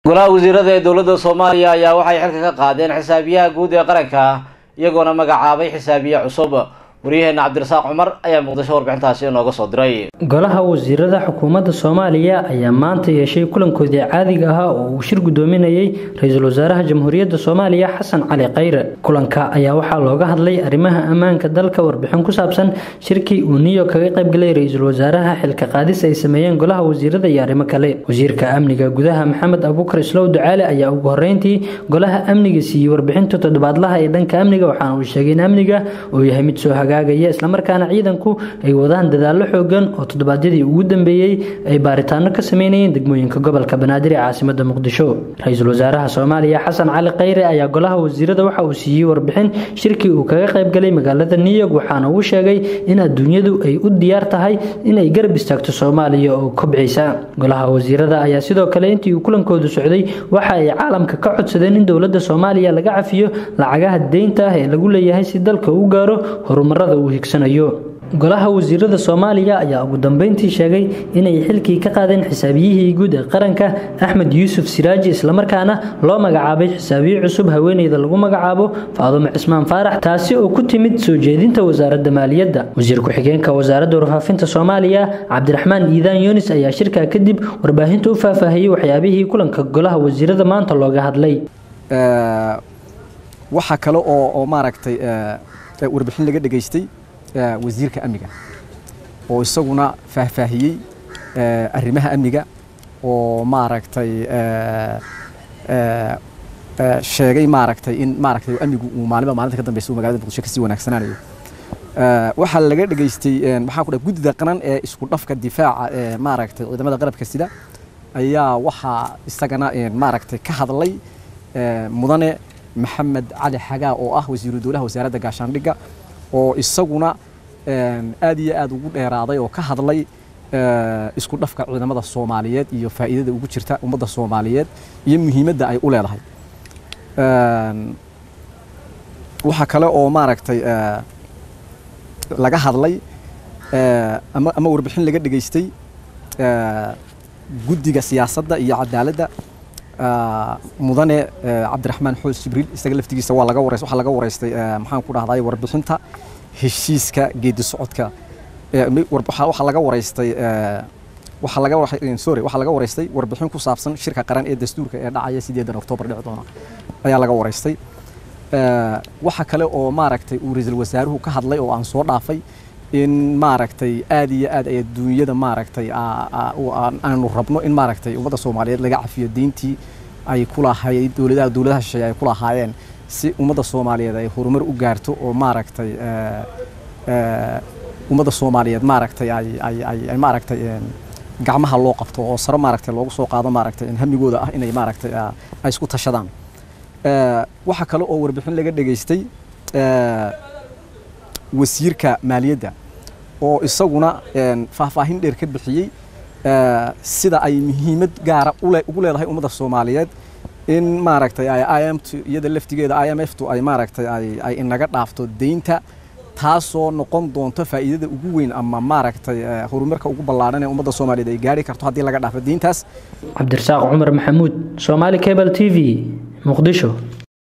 golaha wasiirada ee dowladda soomaaliya ayaa waxay xilka ka qaadeen xisaabiyaha guud ee qaranka iyagoona magacaabay xisaabiye cusub waryaheena cabdirasaaq cumar ayaa muqdisho warbixintaasi inooga soo diray golaha wasiirada xukuumadda soomaaliya ayaa maanta yeeshay kulankoodii caadiga ahaa oo uu shir gudoominayay ra-iisul wasaaraha jamhuuriyadda soomaaliya xasan cali khayre kulanka ayaa waxaa looga hadlay arrimaha ammaanka dalka warbixin ku saabsan shirkii uu niyo kaga qaybgalay ra-iisul wasaaraha xilka qaadis ay sameeyeen golaha wasiirada iyo arrimo kale wasiirka amniga gudaha maxamed abuukar islow ducaale ayaa ugu horeyntii golaha amniga siiyey warbixinta toddobaadlaha ee dhanka amniga waxaana uu sheegay in amniga uu yahay mid soo hagaagaya islamarkaana ciidanku ay wadaan dadaallo xoogan oo toddobaadyadii ugu dambeeyey ay baaritaano ka sameynayeen degmooyinka gobolka banaadir ee caasimada muqdisho ra-iisul wasaaraha soomaaliya xasan cali khayre ayaa golaha wasiirada waxa uu siiyey warbixin shirkii uu kaga qaybgalay magaalada new york waxaana uu sheegay in adduunyadu ay u diyaar tahay inay garab istaagto soomaaliya oo kobcaysa golaha wasiirada ayaa sidoo kale intii uu kulankoodu socday waxa ay caalamka ka codsadeen in dowladda soomaaliya laga cafiyo lacagaha deynta ah ee lagu leeyahay si dalka u gaaro horumarada uu higsanayo golaha wasiirada soomaaliya ayaa ugu dambeyntii sheegay inay xilkii ka qaadeen xisaabiyihii guud ee qaranka axmed yuusuf siraaji islamarkaana loo magacaabay xisaabiye cusub haweeneyda lagu magacaabo faadumo cismaan faarax taasi oo ku timid soo jeedinta wasaaradda maaliyadda wasiir ku-xigeenka wasaaradda warfaafinta soomaaliya cabdiraxmaan iidaan yunis ayaa shirkaa kadib warbaahinta u faahfaahiyey waxyaabihii kulanka golaha wasiirada maanta looga hadlay waxaa kale oo maaragtay warbixin laga dhegaystay wasiirka amniga oo isaguna faahfaahiyey arrimaha amniga oo maaragtay sheegay maaragtay in maaragtay amnigu uu maalinba maalinta ka dambeysa uu magaalada muqdisho kasii wanaagsanaanayo waxaa laga dhegaystay maxaa ku dhaha guddida qaran ee isku dhafka difaaca ee maaragtay ciidamada qalabka sida ayaa waxaa isagana maaragtay ka hadlay mudane maxamed cali xagaa oo ah wasiiru dowlaha wasaaradda gaashaandhigga oo isaguna aad iyo aad ugu dheeraaday oo ka hadlay isku dhafka ciidamada soomaaliyeed iyo faa'iidada ugu jirta ummadda soomaaliyeed iyo muhiimadda ay u leedahay waxaa kale oo maaragtay laga hadlay ama ama warbixin laga dhegaystay guddiga siyaasadda iyo cadaaladda mudane cabdiraxmaan xoos jibriil isaga laftigiisa waa laga wareys waxaa laga wareystay maxaan ku dhahday warbixinta heshiiska geedi socodka waxaa laga wareystay waxaa laga sorry waxaa laga wareystay warbixin ku saabsan shirka qaran ee dastuurka ee dhacaya sideedan oktoobar dhici doona ayaa laga wareystay waxa kale oo maaragtay uu ra-iisul wasaaruhu ka hadlay oo aan soo dhaafay in maaragtay aad iyo aad ay adduunyada maaragtay aanu rabno in maaragtay ummadda soomaaliyeed laga cafiyo deyntii ay ku lahayd dowladaha dowladaha shisheeye ay ku lahaayeen si ummadda soomaaliyeed ay horumar u gaarto oo maaragtay ummadda soomaaliyeed maaragtay ay ay ay ay maaragtay gacmaha loo qabto oo sare maaragtay loogu soo qaado maaragtay hamigooda ah inay maaragtay ay isku tashadaan waxaa kale oo warbixin laga dhegaystay wasiirka maaliyadda oo isaguna faahfaahin dheer ka bixiyey sida ay muhiimad gaara ugu leedahay ummadda soomaaliyeed in maaragtay ay i m t iyada laftigeeda i m f tu ay maaragtay ay inaga dhaafto deynta taasoo noqon doonto faa'iidada ugu weyn ama maaragtay horumarka ugu ballaadhan ee ummadda soomaaliyeed ay gaari karto haddii laga dhaafo deyntaas cabdirasaaq cumar maxamuud soomaali cable t v muqdisho